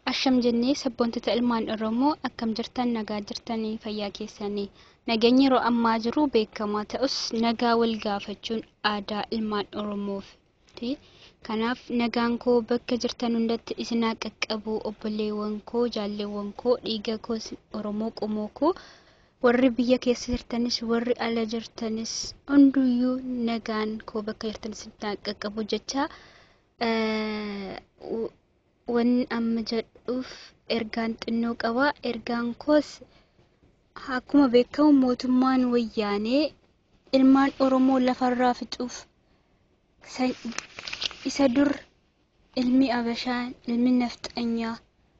Asham jennee sabboontota ilmaan Oromoo akkam jirtan nagaa jirtanii fayyaa keessanii nageenyi yeroo ammaa jiru beekamaa ta'us nagaa wal gaafachuun aadaa ilmaan Oromooti. Kanaaf nagaan koo bakka jirtan hundatti isinaa qaqqabu obboleewwan koo jaalleewwan koo dhiiga koo Oromoo qomoo koo warri biyya keessa jirtanis warri ala jirtanis hunduyyuu nagaan koo bakka jirtan isinaa qaqqabu jecha wanni amma jedhuuf ergaan xinnoo qaba. Ergaan koos akkuma beekamu mootummaan wayyaanee ilmaan Oromoo lafarraa fixuuf isa dur ilmi Abashaa ilmi Nafxanyaa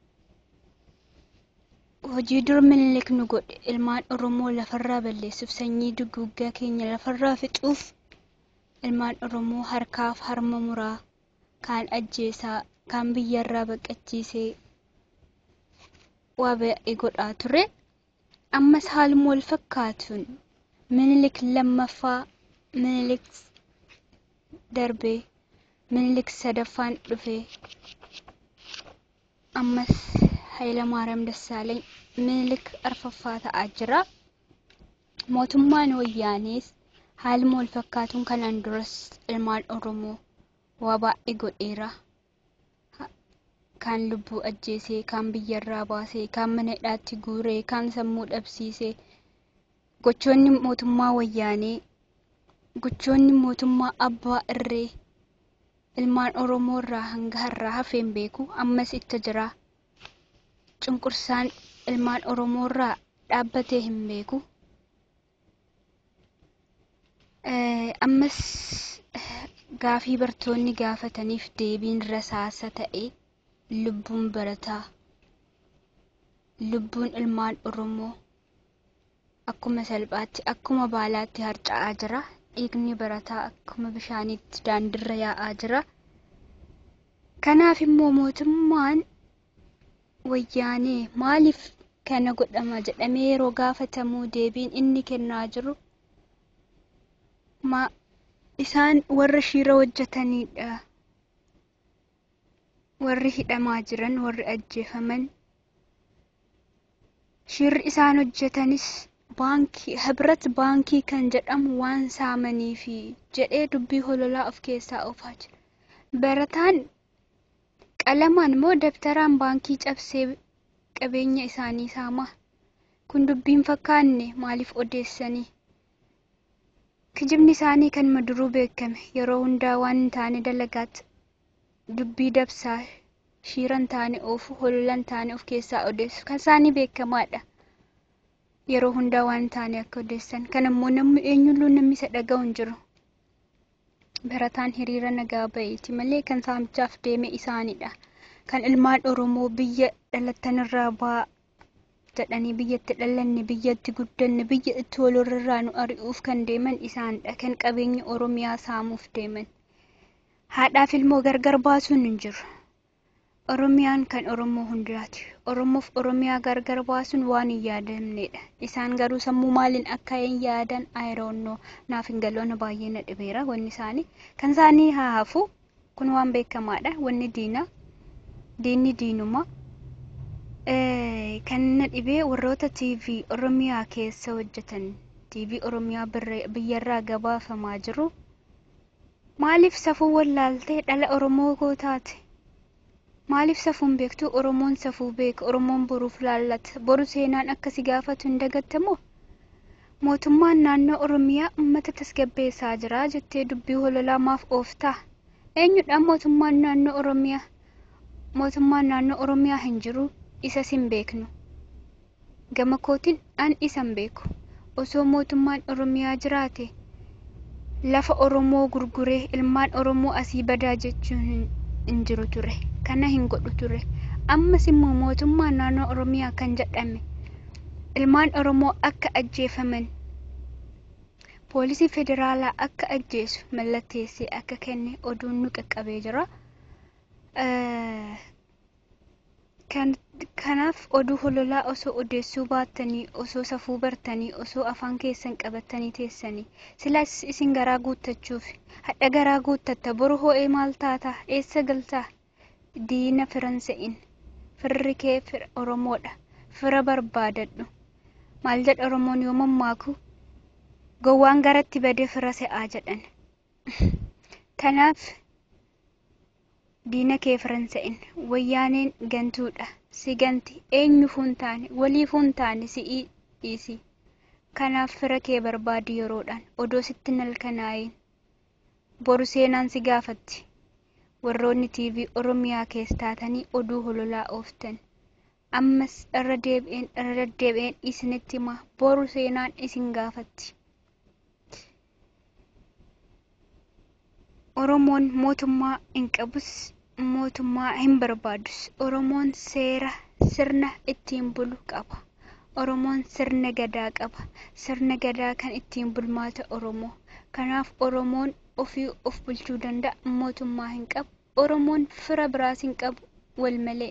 hojii dur Minilik nu godhe ilmaan Oromoo lafarraa balleessuuf sanyii duguggaa keenya lafarraa fixuuf ilmaan Oromoo harkaaf harma muraa kaan ajjeesaa kaan biyyarraa baqachiisee waa baay'ee godhaa ture. Ammas haaluma wal fakkaatuun Minilik lammaffaa Minilik darbee Minilik sadaffaan dhufee ammas Hayilamaariyaam Dassaalany Minilik arfaffaa ta'aa jira. Mootummaan wayyaanees haaluma wal fakkaatuun kanaan duras ilmaan Oromoo waa baay'ee godheera. kaan lubbuu ajjeesee kaan biyyarraa baasee kaan mana hidhaatti guuree kaan sammuu dhabsiisee gochoonni mootummaa wayyaanee gochoonni mootummaa abbaa irree ilmaan oromoo irraa hanga har'aa hafeen beeku ammas itti jira cunqursaan ilmaan oromoo irraa dhaabbatee hin beeku ammas gaafii bartoonni gaafataniif deebiin rasaasa ta'e lubbuun barataa lubbuun ilmaan oromoo akkuma salphaatti akkuma baalaatti harca'aa jira dhiigni barataa akkuma bishaaniitti daandirra yaa'aa jira kanaaf immoo mootummaan wayyaanee maaliif kana godhama jedhamee yeroo gaafatamuu deebiin inni kennaa jiru ma isaan warra shiira hojjetanidha warri hidhamaa jiran warri ajjeefaman shirri isaan hojjetanis baankii hibrat baankii kan jedhamu waan saamaniifi jedhee dubbii hololaa of keessaa oofaa jira barataan qalamaan moo dabtaraan baankii cabsee qabeenya isaanii saamaa kun dubbiin fakkaanne maaliif odeessanii kijibni isaanii kan maduruu beekame yeroo hundaa waan hin taane dalagaatti dubbii dabsaa shiiran taane oofu hololan taane of keessaa odeessu kan isaanii beekamaadha yeroo hundaa waan taane akka odeessan kan immoo namni eenyulluu namni isa dhaga'u hin jiru barataan hiriira nagaa baheeti malee kan saamichaaf deeme isaanidha kan ilmaan oromoo biyya dhalattanirraa baa jedhanii biyyatti dhalanne biyyatti guddanne biyya itti walirraa nu ari'uuf kan deeman isaanidha kan qabeenya oromiyaa saamuuf deeman haadhaaf ilmoo gargar baasuun hin jiru. Oromiyaan kan Oromoo hundaati. Oromoof Oromiyaa gargar baasuun waan hin yaadamnedha. Isaan garuu sammuu maaliin akka hin yaadan ayiroonnoo naaf hin galoona baay'ee na dhibeera wanni isaanii. Kan isaanii haa hafu kun waan beekamaadha. Wanni diinaa diinni diinuma. Kan na dhibee warroota TV Oromiyaa keessa hojjetan TV Oromiyaa biyyarraa gabaafamaa jiru. Maaliif safuu wallaaltee dhala Oromoo koo taate? Maaliif safuun beektu Oromoon safuu beeka Oromoon boruuf laallata boru seenaan akkasi gaafatu hin dagattamoo? Mootummaan naannoo Oromiyaa uummata tasgabbeessaa jira jettee dubbii hololaa maaf ooftaa? Eenyudha mootummaan naannoo Oromiyaa? Mootummaan naannoo Oromiyaa hin jiru isas hin beeknu. Gama kootiin an isan beeku. Osoo mootummaan Oromiyaa jiraate lafa Oromoo gurguree ilmaan Oromoo asii badaa jechuun hin jiru ture. Kana hin godhu ture. Ammas immoo mootummaan naannoo Oromiyaa kan jedhame ilmaan Oromoo akka ajjeefaman poolisii federaalaa akka ajjeesu mallatteessee akka kenne oduun nu qaqqabee jira. Kanaaf oduu hololaa osoo odeessuu baattanii osoo safuu bartanii osoo afaan keessan qabattanii teessanii silaas isin garaa guuttachuuf hadha garaa guuttatta boru ho'ee maal taata eessa galtaa diina firan se'in firri kee fira oromoodha fira barbaadadhu maal jedha oromoon yoo mammaaku gowwaan garatti badee fira se'aa jedhan kanaaf diina kee firan se'in wayyaaneen gantuudha si ganti eenyuufuu hin taane waliifuu hin taane si'ii dhiisi kanaaf fira kee barbaadi yeroodhaan odoo sitti nalkanaayin boru seenaan si gaafatti warroonni tiivii oromiyaa keessa taatanii oduu hololaa ooftan ammas irra deebi'een irra deddeebi'een isinitti hima boru seenaan isin gaafatti oromoon mootummaa hin qabus mootummaa hin barbaadus oromoon seera sirna ittiin bulu qaba oromoon sirna gadaa qaba sirna gadaa kan ittiin bulmaata oromoo kanaaf oromoon ofii of bulchuu danda'a mootummaa hin qabu oromoon fira biraas hin qabu wal malee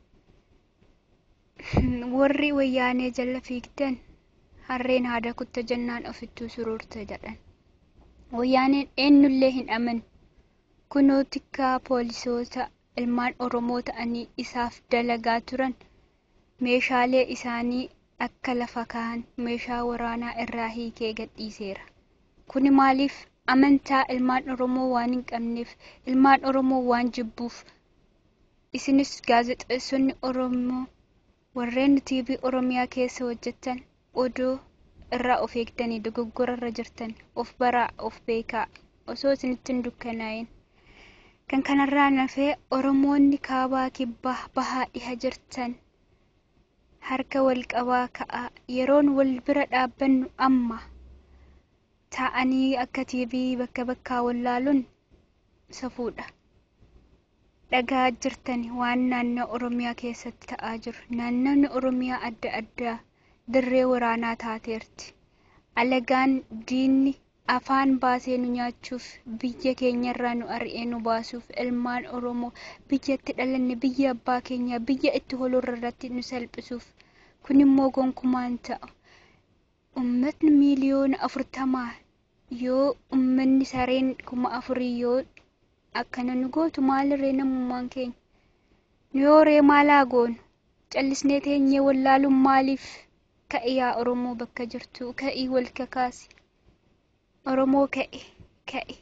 warri wayyaanee jala fiigdan harreen haada kutta jennaan ofittuu suruurte jedhan wayyaaneen eenyullee hin amanu kunoo tikkaa poolisoota ilmaan oromoo ta'anii isaaf dalagaa turan meeshaalee isaanii akka lafa kaa'an meeshaa waraanaa irraa hiikee gadhiiseera kuni maaliif amantaa ilmaan oromoo waan hin qabneef ilmaan oromoo waan jibbuuf isinis gaazexeessonni oromoo warreen tiivii oromiyaa keessa hojjetan odoo irraa of eegdanii dogoggora irra jirtan of baraa of beekaa osoo isinitti hin dukkanaa'in kan kanarraa nafee oromoonni kaabaa kibbaa bahaa dhiha jirtan harka wal qabaa ka'aa yeroon wal bira dhaabbannu amma taa'anii akka tiivii bakka bakkaa wallaaluun safuudha dhagaa jirtan waan naannoo oromiyaa keessatti ta'aa jiru naannoonni oromiyaa adda addaa dirree waraanaa taateerti alagaan diinni afaan baasee nu nyaachuuf biyya keenyarraa nu ari'ee nu baasuuf ilmaan oromoo biyyatti dhalanne biyya abbaa keenya biyya itti holurra irratti nu salphisuuf kun immoo gonkumaan ta'u ummatni miiliyoona afurtamaa yoo ummanni sareen kuma afurii yoo akkana nu gootu maalirree namummaan keenya nu yoo ree maalaa goonu callisnee teenyee wallaaluun maaliif ka'e yaa oromoo bakka jirtu ka'ii wal kakaasi oromoo ka'e ka'e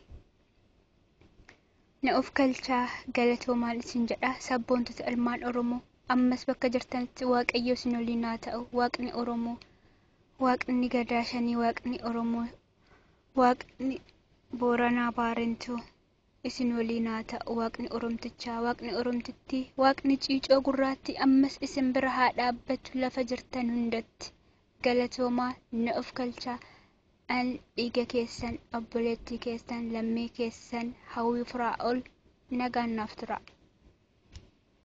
na of galchaa galatoo maal isin jedha sabboontota ilmaan oromoo ammas bakka jirtanitti waaqayyo isin waliin haa ta'u waaqni oromoo waaqni gadaa shanii waaqni oromoo waaqni booranaa baarentuu isin waliin haa ta'u waaqni oromtichaa waaqni oromtittii waaqni ciicoo gurraatti ammas isin bira haa dhaabbatu lafa jirtan hundatti galatoomaa na of galchaa an dhiiga keessan obboleettii keessan lammii keessan hawwii firaa ol nagaan naaf tura